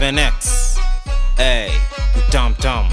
7x hey, utamtam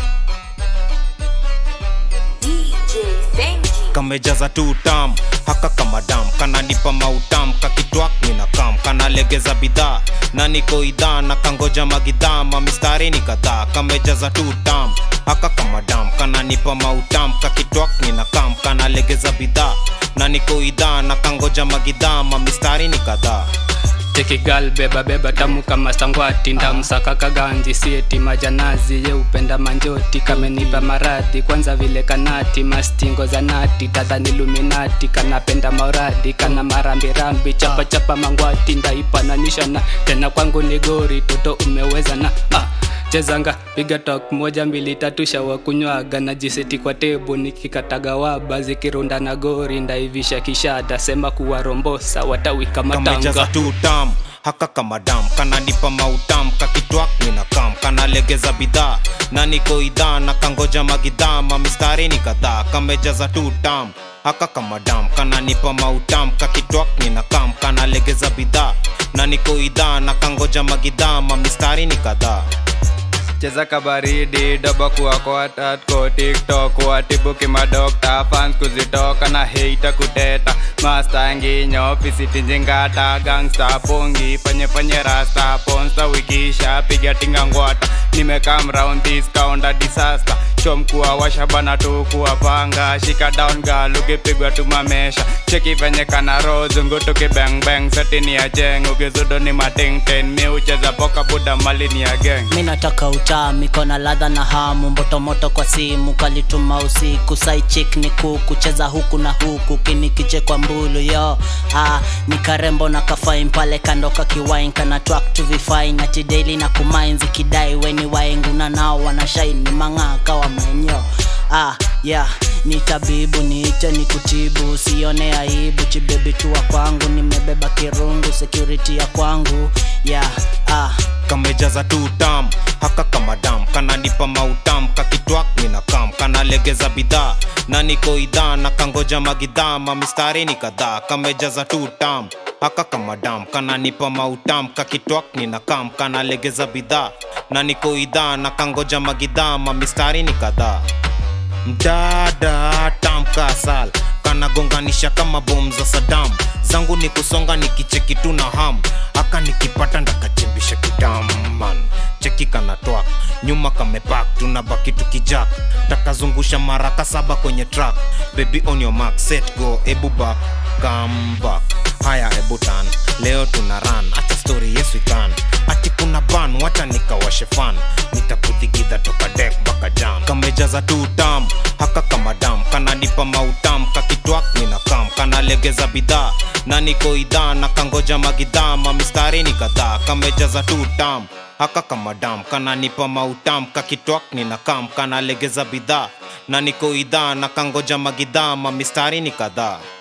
DJ Senji. kamejaza tu tam haka kama dam kananipa mautam kakitwak nina kam kanalegeza bidhaa na niko idhaa na kangoja magidhaa mamistari ni kadhaa kamejaza tu tam haka kama dam kananipa mautam kakitwak nina kam kanalegeza bidhaa na niko idhaa na kangoja magidhaa mamistari ni kadhaa tekigal beba beba tamu kama sangwati ndamsaka kaganji sieti majanazi ye upenda manjoti kamenipa maradhi kwanza vile kanati mastingo za nati tadhani luminati kanapenda mauradi kana marambirambi chapa chapa mangwati ndaipananisha na tena kwangu ni gori toto umeweza na ah chezanga piga tok moja mbili tatu shawa kunywaga na jiseti kwa tebu nikikataga waba zikirunda na gori ndaivisha kishada sema kuwa rombosa watawika kamejaza matanga tu tam haka kama dam kananipa mautam kakitwak nina kam kanalegeza bidhaa na niko idhaa na kangoja magidhaa mamistari ni kadhaa kamejaza tu tam haka kama dam kananipa mautam kakitwak nina kam kanalegeza bidhaa na niko idhaa na kangoja magidhaa mamistari ni kadhaa cheza kabaridi doba kuwa kwatat ko tiktok watibuki madokta fans kuzitoka na heita kuteta masta nginyo pisitinjingata gangsta pongi fanye fanye rasta ponsta wikisha piga tinga ngwata nimekam round this kaunda disaster chomkuwa washabana tu kuwapanga shika down gal ukipigwa tumamesha cheki venye kana rozungu tukibeng setini ya jeng ukizudo ni matingten mi ucheza poka buda mali ni ya geng mi nataka utamu iko na ladha na hamu mbotomoto kwa simu kalituma usiku saichik ni kuku cheza huku na huku kinikije kwa mbulu yo ah, ni karembo na kafain pale kando kakiwain kana twak to vifain ati daily na kumainzi kidai weni waenguna nao wanashaini mang'aa kawa menyo ah, yeah ni tabibu niite ni kutibu usione aibu chibebi tuwa kwangu nimebeba kirungu security ya kwangu yeah ah. kamejaza tu tam haka kama dam kananipa mautam kakitwak nina kam kanalegeza bidhaa na niko idhaa na kangoja magidhaa mamistari ni kadhaa kamejaza tu tam haka kama dam kananipa mautam kakitwak nina kam kanalegeza bidhaa na niko idhaa na kangoja magidhaa mamistari ni kadhaa mdada tamkasal kanagonganisha kama bom za sadam zangu ni kusonga nikicheki tu na ham aka nikipata ndakachimbisha kidaman cheki kanatwak nyuma kamepak tunabaki tukijak takazungusha maraka saba kwenye track baby on your mark set go ebu back come back haya ebu tan leo tuna run acha story yes we can ati kuna ban wacha nikawashe fan nitakudhigidha toka dek mpaka jam kamejaza tu tam haka kama dam kananipa mautam kakitwak nina kam kanalegeza bidhaa na niko idhaa na kangoja magidhaa mamistari ni kadhaa kamejaza tu tam haka kama dam kananipa mautam kakitwak nina kam kanalegeza bidhaa na niko idhaa na kangoja magidhaa mamistari ni kadhaa